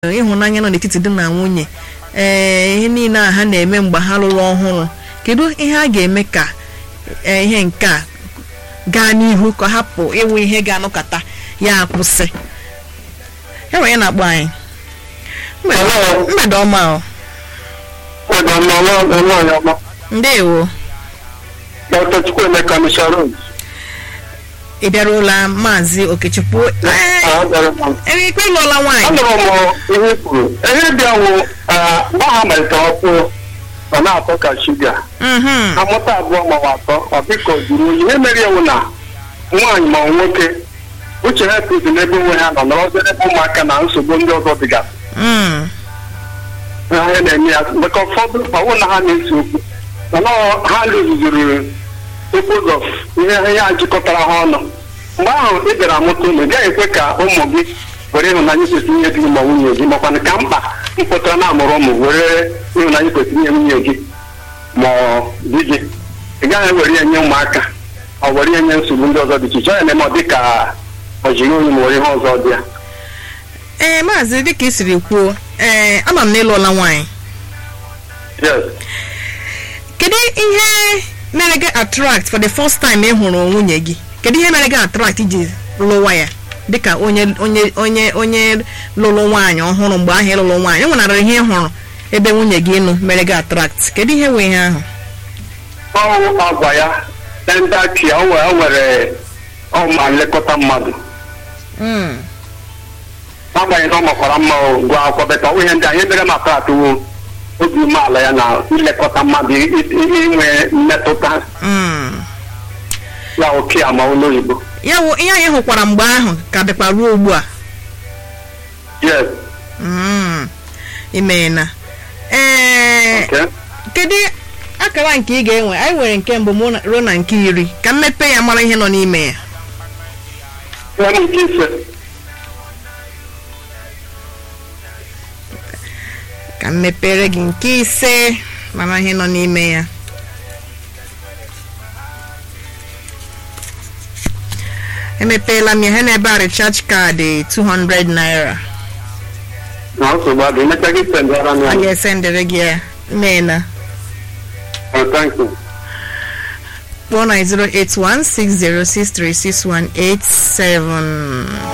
ịhụnanya nọ n'etiti di na nwunye ee ihe niile a ha na-eme mgbe ha lụrụ ọhụrụ kedu ihe a ga-eme ka ee, ihe nke a gaa n'ihu ka ọ hapụ ịwụ ihe ga-anọkọta ya akwụsị e nwere onye na-akpọ anyị Mgbede- Hello. mgbede ọma o nwaanyị ọma ndewo dr chukwuemeka misharon ị bịaruola maazị okechukwu ee ebe ikpe ịlụọla nwaanyị anụrụ m ihe i kwuru ihe bịawo mgbe ha malitere ọkụ ọ na-atọ ka shuga Mhm. amụta abụọ maọbụ atọ ọ biko juru oyi ihe mere ewu na nwaanyị ma nwoke uche ha ekwuzi n'ebe onwe ha nọ nọrọzie n'ebe ụmụaka na nsogbu ndị ọzọ dịgasị Mm. ha na-eme ya maka ụfọdụ ọwụ na ha na-ese okwu mana ọ- ha rụzuziri okwu of ihe ihe a jikọtara ha ọnụ mgbe ahụ ị bịara amụta ụmụ ị gaghị ekwe ka ụmụ gị were ịhụnanya kwesịrị inye di gị ma nwunye gị makwana ka mkpa mpụtara na amụrụ ụmụ were ịhụnanya kwesịrị inye nwunye gị ma ọ di gị ị gaghị ewere ya nye ụmụaka ọ were ya nye nsogbu ndị ọzọ dị iche iche ọ ya na-eme ọ dị ka ọ jiri onye ma were ihe ọzọ dị ya ee maazị dịka ị siri kwuo ee ama m na ịlụọla nwaanyị yes kedu ihe mere gị attract for the first time ị hụrụ nwunye gị kedu ihe mere gị attract iji lụwa ya dịka onye onye onye onye lụrụ nwaanyị ọhụrụ mgbe ahụ ịlụrụ nwaanyị o nwenara ihe ị hụrụ ebe nwunye gị nọ mere gị attract kedu ihe wee ihe ahụ ọwụ agwa ya endaki o nwere o nwere ọma nlekọta mmadụ Mm. agbanyeghị na ọ makwara mma o, gụọ akwụkwọ beta ọ ihe ndị anyị mere maka atụwo obi umeala ya na ilekọta mmadụ i- i- inwe mmetụta Mm. ya oke ama olu oyibo ya wụ ihe anyị hụkwara mgbe ahụ ka dịkwa ruo ugbu a yes Mm. imeela ee okay. kedu akara nke ị ga-enwe anyị nwere nke mbụ mụ na- ruo na nke iri ka mmepe ya mara ihe nọ n'ime ya Ihe m nke ise ka m mepere gị nke ise mara ihe nọ n'ime ya emepeela m ya ha n'ebe a recharge kaadị 200 naira na nsogbu adị emecha gị sendara m a ya ga-esendere gị ya meela Oh, thank you kpọọ na 08160636187